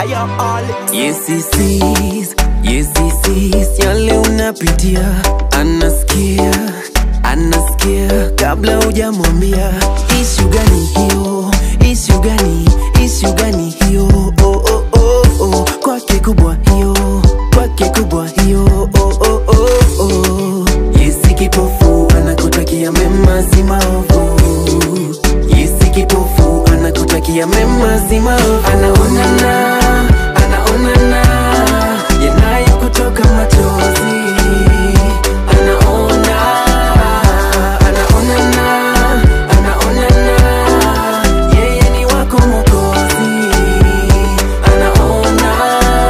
Ayo all Yes he sees, yes he sees yale unapitia, anasikia, anasikia kabla hujamwambia. Ishu gani hiyo? Ishu gani? Ishu gani hiyo? Oh, oh, oh, oh. Kwake kubwa hiyo, kwake kubwa hiyo. Oh, oh, oh, oh. Yesi kipofu anakutakia mema si maovu. Yesi kipofu anakutakia mema si maovu. Anaonana, anaonana yanayo kutoka machozi. Anaona, anaonana, anaonana yeye ni wako Mwokozi. Anaona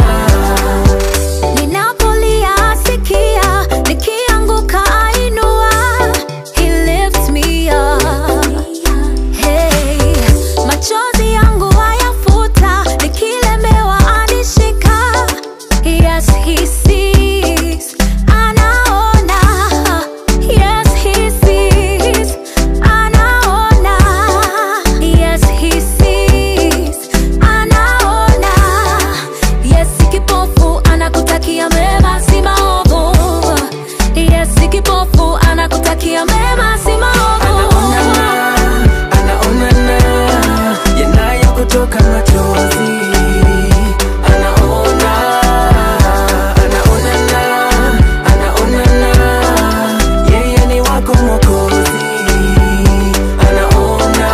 Ninapolia sikia, nikianguka ainua. He lifts me up. Hey, machozi yangu ayafuta, nikilemewa anishika. Yes, he sees, anaona. Yes, he sees, anaona. Yes, he sees, anaona. Yes, kipofu anakutakia mema si maovu. Yes, kipofu anakutakia mema si maovu. anaonana, anaonana yanayo kutoka machozi. Anaona, anaonana, anaonana yeye ni wako Mwokozi. Anaona,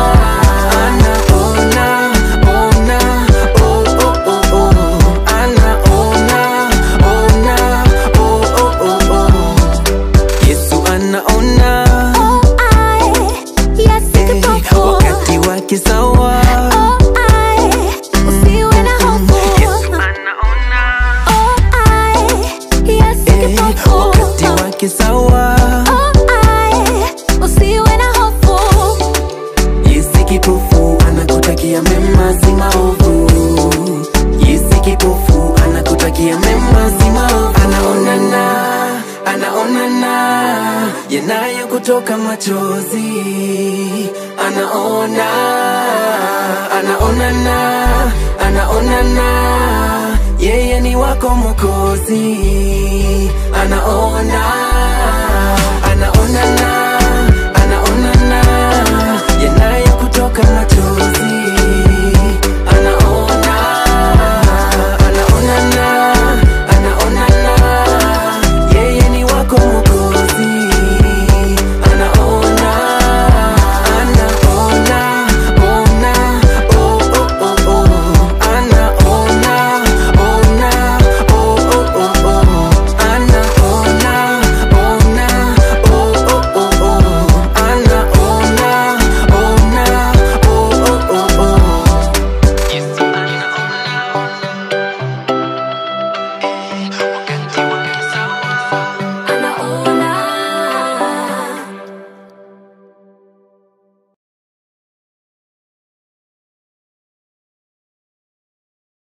anaona, ona, oh, oh, oh, oh. Anaona, ona, oh, oh, oh, oh. Yesu anaona Oh, I, yes, Eh, kipofu. wakati wake sawa Oh, I, usiwe na hofu. Oh, I, yes, Eh, kipofu. wakati wake sawa Oh, I, usiwe na hofu. Yesi kipofu anakutakia mema si maovu Yesi kipofu anakutakia mema si maovu Anaonana, anaonana yanayo kutoka machozi Anaona, anaonana, anaonana yeye ni wako Mwokozi Anaona,